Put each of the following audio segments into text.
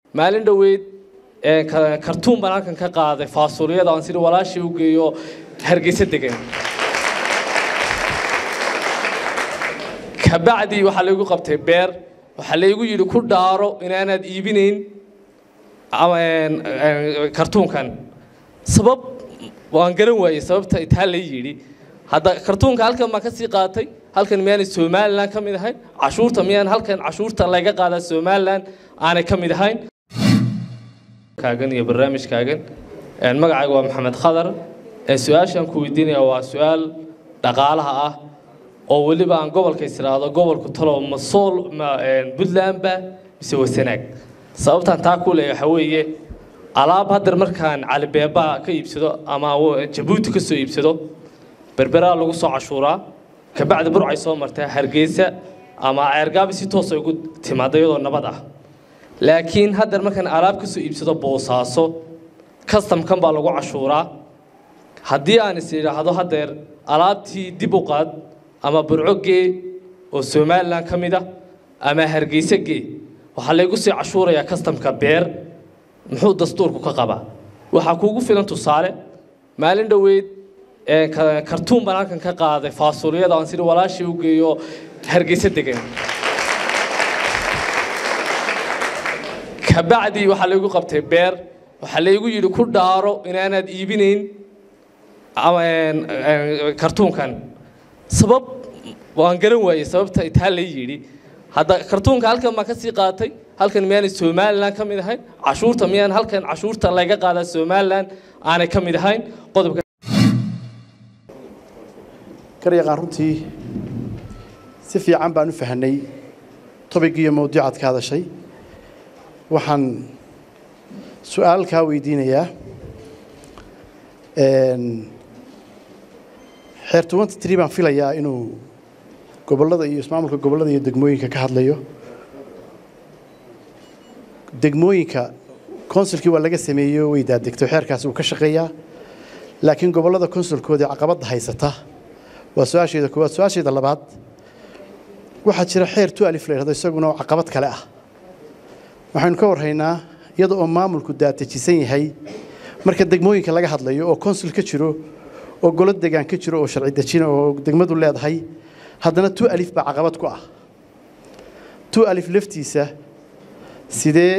maalin dhoweyd kartuun baan halkan ka qaaday faasuuliyada aan sida walaashii u geeyo hargeysa degan kabacdi waxaa laygu qabtay beer waxaa laygu yidhi ku dhaaro inaanaad iibinayn kartuunkan sabab waan garan waayey sababta taa lay yidhi hadda kartuunka halkan baan ka sii qaatay halkan miyaanay somalilan ka mid ahayn cashuurta miyaan halkan cashuurta laga qaadaa somalilan aanay ka mid ahayn kaagan iyo barnaamijkaagan magacayga waa maxamed khadar su-aashaan ku weydiinaya waa su-aal dhaqaalaha ah oo weliba aan gobolka israado gobolku talo ma sool ma puntlandba mise wasanaag sababtaan taa ku leeya waxaa weeye alaab haddar markaan calibeeba ka iibsado ama jabuuti ka soo iibsado berberaa lagu soo cashuuraa kabacdi burcay soo martaa hargeysa ama ceergaabi si toosa ugu timaada iyadoo nabad ah laakiin haddar markaan alaab ka soo iibsado boosaaso kastamkan baa lagu cashuuraa haddii aan is idhaahdo haddeer alaabtii dib u qaad ama burco gee oo somalilan ka mid ah ama hargeysa gee waxaa laygu sii cashuurayaa kastamka beer muxuu dastuurku ka qabaa waxaa kuugu filan tusaale maalin dhoweyd kartuun baan halkan ka qaaday faasuuliyada aan sida walaashii u geeyo hargeysa degan kabacdi waxaa laygu qabtay beer waxaa laygu yidhi ku dhaaro inaanaad iibinayn kartuunkan sabab waan garan waayey sababta taa lay yidhi hadda kartuunka halkan baan ka sii qaatay halkan miyaanay somalilan ka mid ahayn cashuurta miyaan halkan cashuurta laga qaadaa somalilan aanay ka mid ahayn qodobka karyaqaan runtii si fiican baan u fahanay tobigiiyo mawduucaad ka hadashay waxaan su-aal kaa weydiinayaa xeer tobanty tree baan filayaa inuu gobollada iyo ismaamulka gobollada iyo degmooyinka ka hadlayo degmooyinka konsulkii waa laga sameeyey oo way daadegtay xeerkaasi uu ka shaqeeyaa laakiin gobollada konsulkoodii caqabadda haysata waa su-aasheeda koowaad su-aasheeda labaad waxaa jira xeer tu alif la yidhahdo isaguna oo caqabad kale ah waxaynu ka warhaynaa iyada oo maamulku daatajisan yahay marka degmooyinka laga hadlayo oo konsul ka jiro oo golo degaan ka jiro oo sharci dejina oo degmadu leedahay haddana tu alif baa caqabad ku ah tu alif laftiisa sidee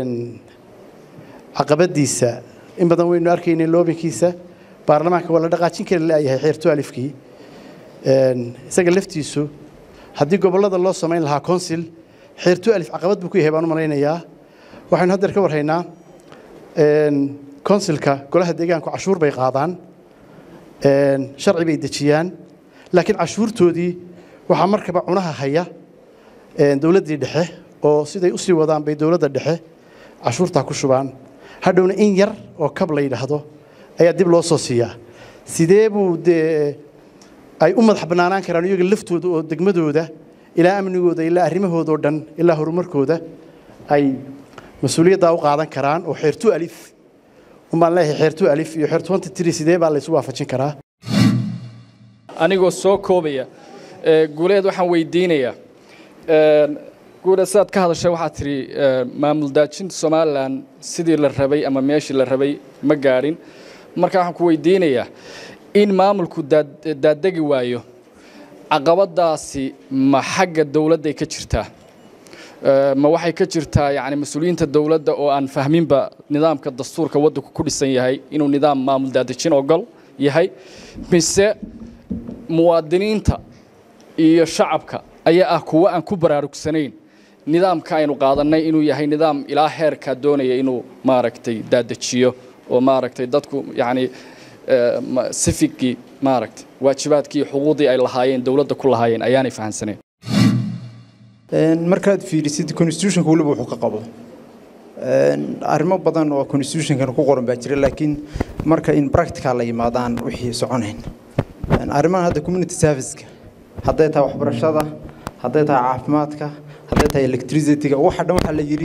caqabadiisa in badan waynu arkaynay loobinkiisa baarlamaanka waa la dhaqaajin kari laayahay xeer tu alifkii isaga laftiisu haddii gobollada loo samayn lahaa consil xeer tu alif caqabad buu ku yahay baan u malaynayaa waxaynu haddeer ka warhaynaa consilka golaha deegaanku cashuur bay qaadaan sharci bay dejiyaan laakiin cashuurtoodii waxaa markaba cunaha haya dowladdii dhexe oo siday u sii wadaan bay dowladda dhexe cashuurtaa ku shubaan hadhowna in yar oo kab la yidhaahdo ayaa dib loo soo siiyaa sidee buu dee ay u madax bannaanaan karaan iyaga laftooda oo degmadooda ilaa amnigooda ilaa arrimahooda oo dhan ilaa horumarkooda ay mas-uuliyaddaa u qaadan karaan oo xeertu alif umbaan leeyahay xeertu alif iyo xeer twenty three sidee baa laysu waafajin karaa anigoo soo koobaya guuleed waxaan weydiinayaa guuleed sidaad ka hadashay waxaad tidhi maamul daajinta somalilan sidii la rabay ama meeshii la rabay ma gaadhin marka waxaan ku weydiinayaa in maamulku daadegi waayo caqabadaasi ma xagga dowladday ka jirtaa ma waxay ka jirtaa yani mas-uuliyiinta dowladda oo aan fahminba nidaamka dastuurka waddanku ku dhisan yahay inuu nidaam maamul daadejin ogol yahay mise muwaadiniinta iyo shacabka ayaa ah kuwo aan ku baraarugsanayn nidaamka aynu qaadannay inuu yahay nidaam ilaa heerkaa doonaya inuu maaragtay daadejiyo oo maaragtay dadku yani sifikii maaragtay waajibaadkii iyo xuquuqdii ay lahaayeen dowladda ku lahaayeen ayaanay fahamsanayn markaad fiirisid constitutionka weliba wuxuu ka qabo arrimo badan oo constitutionkan ku qoran baa jira laakiin marka in practical la yimaadaan wixii soconayn arrimahan hadda community serviceka hadday tahay waxbarashada hadday tahay caafimaadka hadday tahay electricityga waxa dhan waxaa la yidhi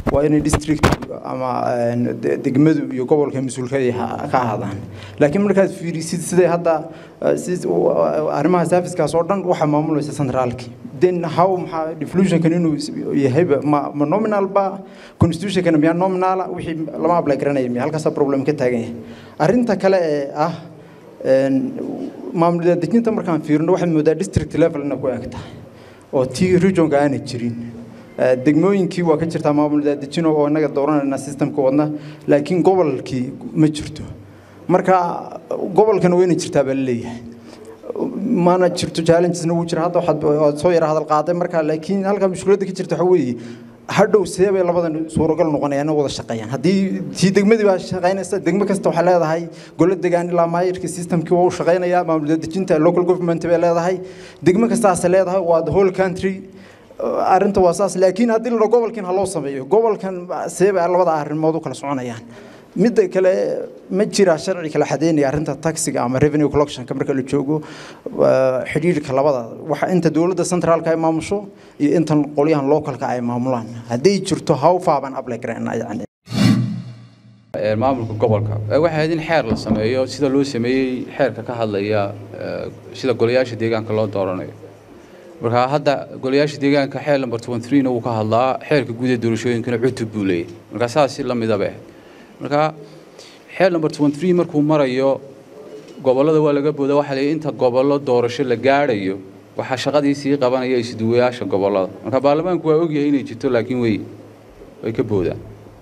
waa inay district ama degmadu iyo gobolka mas-uulka ay ka ahaadaan laakiin markaad fiirisid siday hadda arrimaha servicekaas oo dhan waxaa maamulaysa centraalki then how maxaa deflusionkan inuu yahayba ma ma nominal ba constitutionkana miyaa nominala wixii lama apply garanaya miya halkaasaa problem ka taagan yahay arrinta kale ee ah maamul dejinta markaan fiirino waxaad moodaa district level ina ku eg tahay oo tii regionka aanay jirin degmooyinkii waa ka jirtaa maamul daadejino oo innaga dooranayna systemka wadna laakiin gobolkii ma jirto marka gobolkana wayna jirtaa baa laleeyahay mana jirto challengesna wuu jira hadda waxaad soo yara hadal qaaday marka laakiin halka mushkiladda ka jirta waxa weeye hadhow sidee bay labadan suuragal noqonayaan wada shaqeeyaan haddii tii degmadii baa shaqeynaysa degmo kasta waxay leedahay golo degaan ilaa maayirka systemkii waa u shaqeynayaa maamul dejinta local government bay leedahay degmo kastaase leedahay waa the whole country arrinta waa saas laakiin haddii la gobolkan ha loo sameeyo gobolkan see bay labada arrimood u kala soconayaan midda kale ma jira sharci kala xadeynaya arrinta taxiga ama revenue collectionka marka la joogo xidhiidhka labada waxa inta dowladda centraalka ay maamusho iyo intan qolyahan localka ay maamulaan hadday jirto how far baan apply garayna yani maamulka gobolka waxay ahayd in xeer la sameeyo sida loo sameeyey xeerka ka hadlaya sida golayaasha deegaanka loo dooranayo marka hadda golayaasha deegaanka xeer number 23 wuu ka hadlaa xeerka guud ee doorashooyinkana cutub buu leeyahay marka saas la mid ah marka xeer number 23 markuu marayo gobolada waa laga booda waxa leeyahay inta gobollo doorasho la gaadhayo waxa shaqadii sii qabanaya isduwayaasha gobolada marka baarlamaanku waa ogyahay inay jirto laakiin way way ka boodaan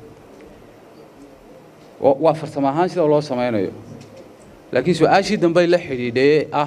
waa farsamo ahaan sida loo samaynayo laakiin su-aashii dambe la xidhiidhee ah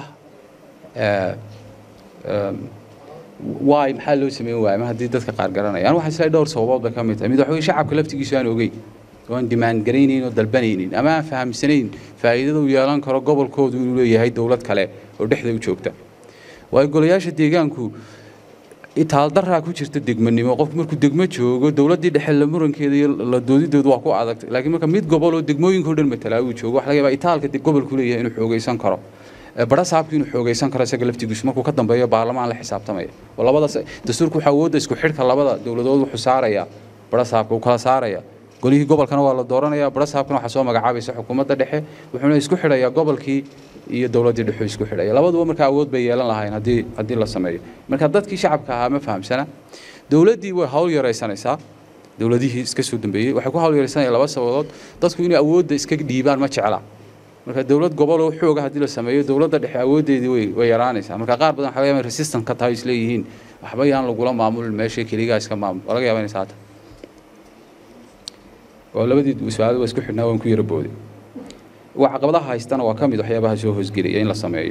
waay maxaa loo sameyn waaya ma haddii dadka qaar garanayaan waxaan isleeyahay dhowr sababood bay ka mid tahay mid waxa weye shacabka laftigiisu aan ogeyn oo aan dimaan garaynayn oo dalbanaynin ama aan fahamsanayn faa'iidada uu yeelan karo gobolkoodu inuu leeyahay dowlad kale oo dhexda u joogta waayo golayaasha deegaanku itaaldaraa ku jirta degmanimo qofku markuu degmo joogo dowladdii dhexe la murankeeda iyo la doodidoodu waa ku adag laakiin marka mid gobol oo degmooyinka o dhan matalaa uu joogo waxa laga yaabaa itaalka gobolku leeyahay inuu xoogaysan karo bara saabku inuu xoogaysan karo isaga laftigiisu markuu ka dambeeyo baarlamaan la xisaabtamaya oo labadaas dastuurku waxaa awoodda isku xidhka labada dowladood wuxuu saarayaa bara saabka uu kala saaraya golihii gobolkana waa la dooranayaa bara saabkana waxaa soo magacaabaysa xukuumadda dhexe wuxuuna isku xidhayaa gobolkii iyo dowladdii dhexe isku xidhaya labaduba markaa awood bay yeelan lahayn haddii haddii la sameeyo marka dadkii shacabka ahaa ma fahamsana dowladdii way hawl yaraysanaysaa dowladihii iska soo dambeeyey waxay ku hawl yaraysanayaan laba sababood dadku inay awoodda iska dhiibaan ma jecla marka dowlad gobol oo xooga haddii la sameeyo dowladda dhexe awooddeedii way way yaraanaysaa marka qaar badan waxa laga yaabaa resistant ka tahay isleeyihiin waxba yaan lagula maamulin meesha keligaa iska maamul waa laga yaabaa inay saata oo labadii su-aalo waa isku xidhnaa waan ku yara booday waa caqabadaha haystana waa ka mid waxyaabaha soo hoosgelaya in la sameeyo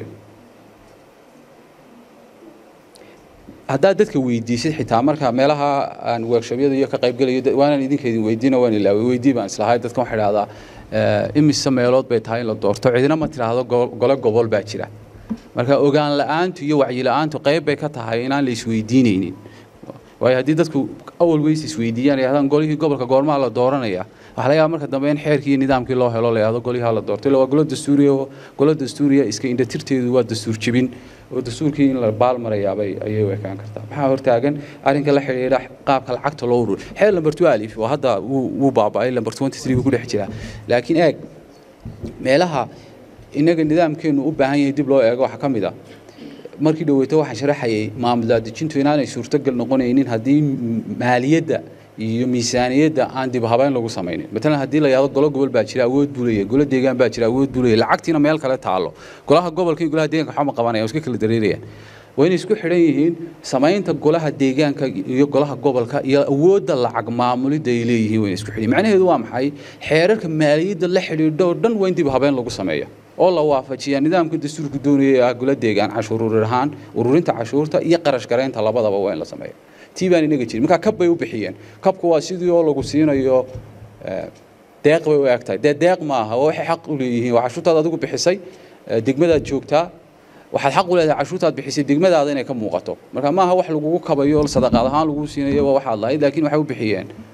haddaad dadka weydiisid xitaa marka meelaha aan workshobyada iyo ka qaybgelayo waanaan idinka idin weydiina waan ilaaway weydii baan islahay dadkan waxaa idhahdaa imise meelood bay tahay in la doorto cidina ma tidhaahdo gole gobol baa jira marka ogaan la-aantu iyo wacyi la-aantu qayb bay ka tahay inaan la isweydiinaynin waayo haddii dadku awal weys isweydiiyaan yidhahdaan golihii gobolka goormaa la dooranaya waxaa laga yaaba marka dambe in xeerkii iyo nidaamkii loo helo la yidhahdo golihaa la doorto illa waa golo dastuuriya oo golo dastuuriya iska indhatirteedu waa dastuur jebin oo dastuurkii in la baalmarayaabay ayay u ekaan kartaa maxaa hortaagan arrinka la xidhiidha qaabka lacagta loo urur xeer lamber two alif oo hadda wuu wuu baaba'ay lamber twenty three buu ku dhex jiraa laakiin eeg meelaha innaga nidaamkeenu u baahan yahay dib loo eego waxaa ka mid ah markii dhaweyto waxaan sharaxayay maamul daadejintu inaanay suurtogal noqonaynin haddii maaliyadda iyo miisaaniyadda aan dib habeyn lagu samaynin matalan haddii la yidhahdo golo gobol baa jira awood buu leeyahay golo deegaan baa jira awood buu leeyahay lacagtiina meel kale taalo golaha gobolka iyo golaha deegaanka waxba ma qabanaya iska kala dareerayaan waa inay isku xidhan yihiin samaynta golaha deegaanka iyo golaha gobolka iyo awoodda lacag maamulidda ay leeyihiin waa inay isku xidhan macnaheedu waa maxay xeerarka maaliyadda la xidhiidho oo dhan waa in dib habeen lagu sameeyo oo la waafajiyaa nidaamka dastuurku doonaya ah golo deegaan cashuur ururin ahaan ururinta cashuurta iyo qarash garaynta labadaba waa in la sameeyo tii baan inaga jirin markaa kab bay u bixiyeen kabku waa sidii oo lagu siinayo deeq bay u eg tahay dee deeq ma aha oo waxay xaq u leeyihiin waa cashuurtaad adigu bixisay degmadaad joogtaa waxaad xaq u leedahay cashuurtaad bixisay degmadaada inay ka muuqato marka maaha wax lagugu kabayo sadaqaad ahaan lagu siinayo waa waxaad lahayd laakiin waxay u bixiyeen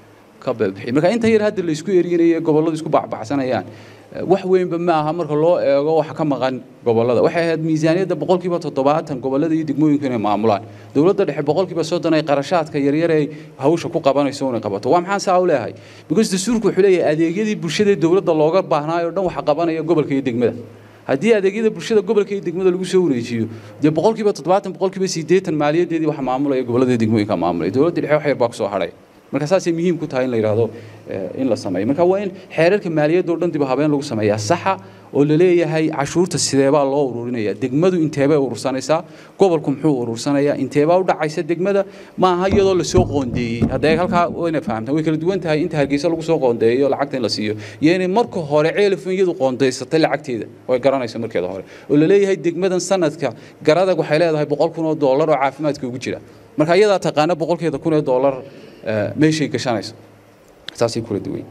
ka bixi marka inta yar hadda la isku erinayo gobolladu isku bacbacsanayaan wax weynba ma aha marka loo eego waxa ka maqan gobollada waxay ahayd miisaaniyadda boqolkiiba toddobaatan gobollada iyo degmooyinku inay maamulaan dowladda dhexe boqolkiiba soddon ay qarashaadka yaryar ay hawsha ku qabanayso inay qabato waa maxaan saa u leeyahay because dastuurku wuxuu leeyahay adeegyadii bulshada dowladda looga baahnaayo dhan waxa qabanaya gobolka iyo degmada haddii adeegyada bulshada gobolka iyo degmada lagu soo wareejiyo dee boqolkiiba toddobaatan boqolkiiba siddeetan maaliyadeedii waxa maamulaya gobollada degmooyinka maamulaya dowladda dhexe wax yar baa kusoo hadhay marka saasay muhiim ku tahay in la yidhaahdo in la sameeyo marka waa in xeerarka maaliyadda oo dhan dib habeen lagu sameeyaa saxa oo la leeyahay cashuurta sideebaa loo ururinaya degmadu inteebay urursanaysaa gobolku muxuu urursanayaa inteebaa u dhacaysa degmada ma aha iyadoo lasoo qoondeeyey haddee halkaa wayna fahamtaan way kala duwan tahay inta hargeysa lagu soo qoondeeyo lacagta in la siiyo iyo inay marka hore ceelifin iyadu qoondaysatay lacagteeda way garanaysa markeeda hore oo la leeyahay degmadan sanadka garadag waxay leedahay boqol kun oo doolar oo caafimaadka ugu jira marka iyadaa taqaana boqolkeeda kun ee doolar meeshay gashanayso saasay kula duwan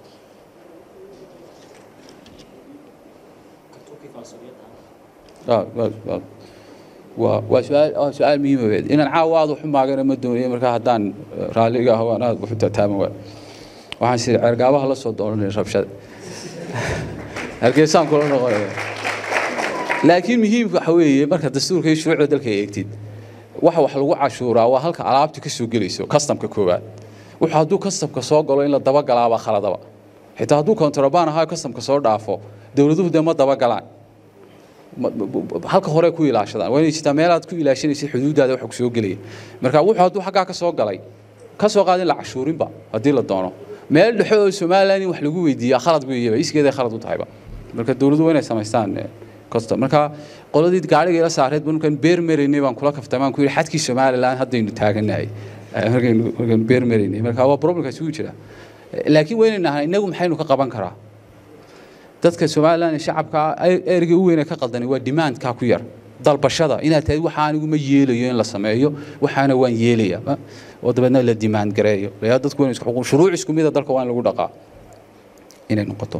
waa waa su-aal waa su-aal muhiima weed inaan caawa aada waxu maagana ma doonayo markaa haddaan raalliga ah waan aada waxu tataaman waay waxaan siri ceergaabaha la soo dooranaya rabshada hargeysaan kula noqonaya laakiin muhiimka waxa weeye marka dastuurka iyo shuruucda dalka eegtid waxa wax lagu cashuuraa waa halka alaabta ka soo gelayso kastamka koowaad wuxuu hadduu kastamka soo galo in la dabagalaabaa khaladaba xitaa hadduu kontrabaan ahaa kastamka soo dhaafo dowladuhu dee ma dabagalaan halka hore ku ilaashadaan waa inay jirtaa meelaad ku ilaashanaysid xuduuddaada waxa ku soo gelaya marka wuxuu hadduu xaggaa ka soo galay ka soo qaad in la cashuurinba haddii la doono meel dhexe oo somaliland in wax lagu weydiiyaa khalad weeyaba iskeeday khalad u tahayba marka dowladdu waa inay samaystaan custom marka qoladii gaariga ila saareed markaan beer maraynay baan kula kaftamaan ku yidhi xadkii somaliland haddaynu taaganahay markaynu markaynu beer maraynay marka waa problemkaasi wuu jira laakiin waa inaynu nahay innagu maxaynu ka qaban karaa dadka somaliland ee shacabka ereyga u weyn ee ka qaldani waa demandka ku yar dalbashada inaad tahay waxa anigu ma yeelayo in la sameeyo waxaana waan yeelaya oo dabeedna la demand gareeyo layaa dadku waa isku xuquuq shuruuc isku mid ah dalka waa in lagu dhaqaa inay noqoto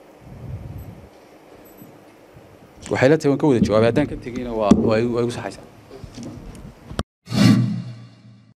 waxay la tahay waan ka wada jawaabay haddaan ka tegeyna waa waa igu saxaysaa